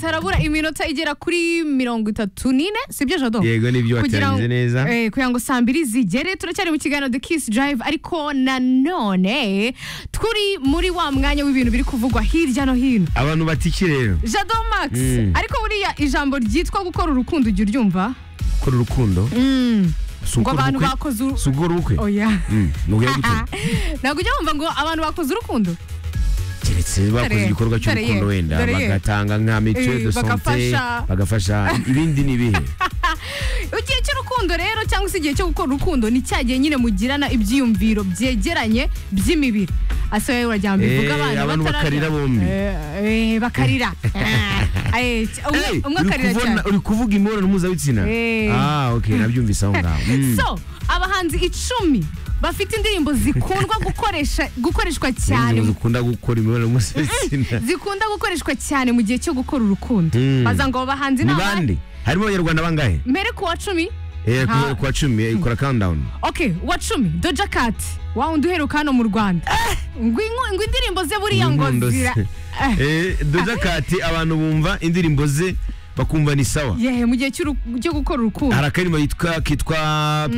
harabura iminota igera kuri mirongo itatu n'ine sibyo jado yego nibyo Kugira ngo- wateranyije neza eh, kugira ngo saa mbiri zigere turacyari mu kiganiro the kiss drive ariko nanone turi muri wa mwanya w'ibintu biri kuvugwa hirya no hino abantu bati iki rero jado max Mm. ariko buriya ijambo ryitwa gukora urukundo ujya uryumva gukora urukundo Mm. si ngo ugukora abantu ubukwe bakoze uru- si ugukora ubukwe oya Mm, ni ubwo gutyo ntabwo ujya wumva ngo abantu bakoze urukundo keretse bakoze Dore- igikorwa dore cy'urukundo ye, wenda dore ye. bagatanga nka mituweli Eh, de sante bagafasha. bagafasha ibindi ni ibihe igihe cy'urukundo rero cyangwa se igihe cyo gukora urukundo ni cya gihe nyine mugirana ibyiyumviro byegeranye by'imibiri asa wowe urajya mbivuga Eh, abana abantu batararya. bakarira bombi. Eh, eh, bakarira Ah, eh, umwe Hey, umwe uri akarira cyane kubona- uri kuvuga imibonano mpuzabitsina Eh. ah ok nabyumvise aho ngaho Mm. so abahanzi icumi bafite indirimbo zikundwa gukoresha gukoreshwa cyane mu- Indirimbo zikunda gukora imibonano mpuzabitsina zikunda gukoreshwa cyane mu gihe cyo gukora urukundo Mm. baza ngo abo bahanzi ni ni abari- bande harimo abanyarwanda bangahe mbere ku wa cumi Eh, ku- Ha. ku wa cumi eh, ikora countdown ok uwa cumi doja kati wa wundi uheruka hano mu rwanda ngo inku- ngo indirimbo ze buriya ngo Inkondo zira se. Eh, Eh, Doja Cat abantu bumva indirimbo ze bakumva ni sawa yehe mu gihe cy'uru- cyo gukora urukundo hari akaririmbo yitwa kitwa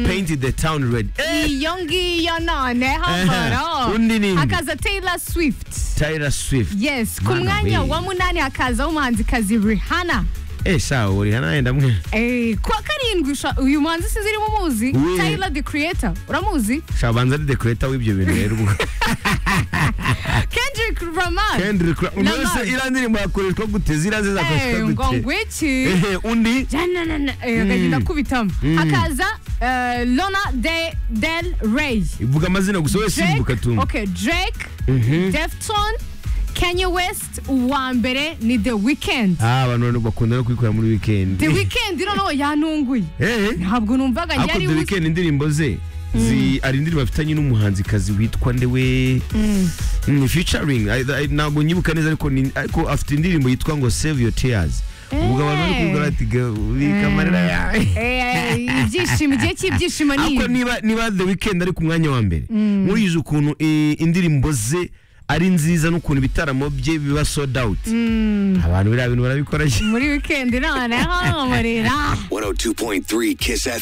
paint the town red Eh, iyo ngiyo none Aha, hambaro undi ni nde? hakaza taylor swift Taylor Swift yes ku Mana mwanya we. wa munani hakazaho umuhanzikazi rihanna eh sawa uri hano yenda mwe Eh, ku wa karindwi usha- uyu muhanzi sinzi niba umuzi We. taylor the creator uramuzi shabanza ari dekoreta w'ibyo bintu rero ubwo kendrick lamar Kendrick Lamar. umuntu Lamar. wese iriya ndirimbo yakoreshwa gute ziriya ze Eh, ngo zakoreshwa gute ngwiki Ehe, undi jananana akagenda akubitamo Mm. hakaza eh, lona de del rey ivuga amazina gusa wese simbuka Drake- tumva okay, drake Mhm. defton kenya west uwa mbere ni the weekend ah abantu bakunda no kubikora muri weekend the weekend noneho yantunguye eh ntabwo numvaga ariko yari The Weeknd indirimbo ze zi ari indirimbo afitanye n'umuhanzikazi witwa ndewe ni featuring I- I- ntabwo nyibuka neza ariko ni- ariko afite indirimbo yitwa ngo save your tears ubwo abantu bari kuvuga bati ubika amarira yawe ibyishimo igihe cy'ibyishimo ni ariko ibi. niba niba the weekend ari ku mwanya wa mbere murizi ukuntu eh, indirimbo ze ari nziza n'ukuntu ibitaramo bye biba sold out abantu biriya bintu barabikora cyane muri weekend noneho umurira 102.3 Kiss FM.